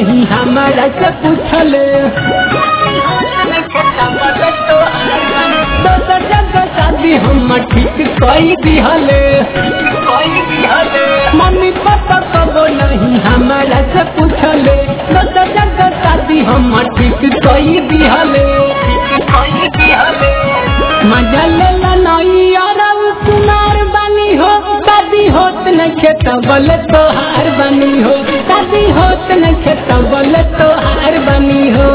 नहीं हमारा से पूछले दोसर जगह शादी हम ठीक कई दिहले मम्मी पापा कबो नहीं हमारा से पूछले दोसर जगह शादी हम ठीक कई दिहले मजा लेला नहीं और सुनार बनी हो शादी होत न खेत बल तोहार बनी हो शादी होत न खेत बल तोहार बनी हो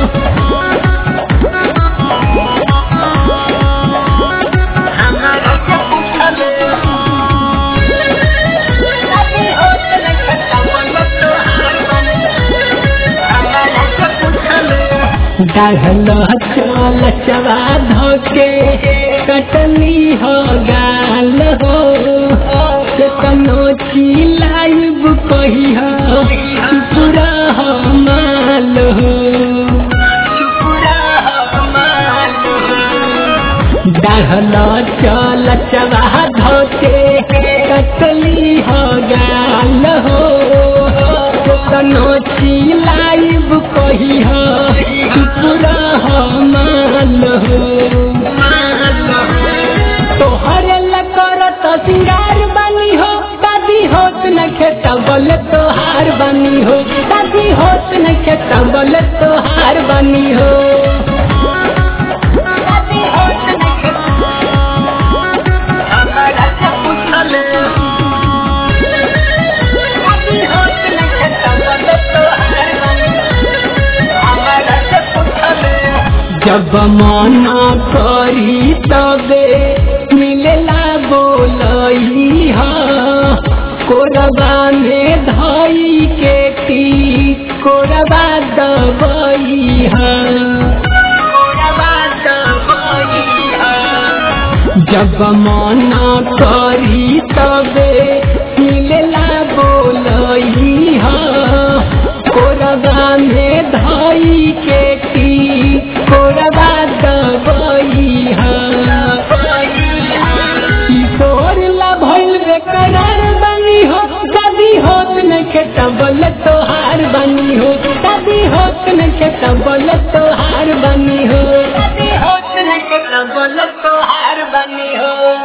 डाढ़ल चल चबा धोके कटनी हो गाल हो केतनो चिलाइब कही हो पूरा हो माल हो डाढ़ल चल चबा धोके कटली हो गाल हो केतनो चिलाइब कही हो पूरा हो माल हो तोहरे लकर सिंगार बनी हो दादी होत न खेता बल तोहार बनी हो दादी होत न खेता बल तोहार बनी हो जब मना करी तबे मिलेला बोलई हा कोरबा में धई के टी कोरबा दबई हा जब मना करी तबे मिलेला बोलई हा कोरबा में धई के टी कोरबा दबई हा किशोर ला भइल बेकरार बनी हो शादी होत न खेत बल तोहार बनी हो शादी होत न खेत बल तोहार बनी हो शादी होत न खेत बल तोहार बनी हो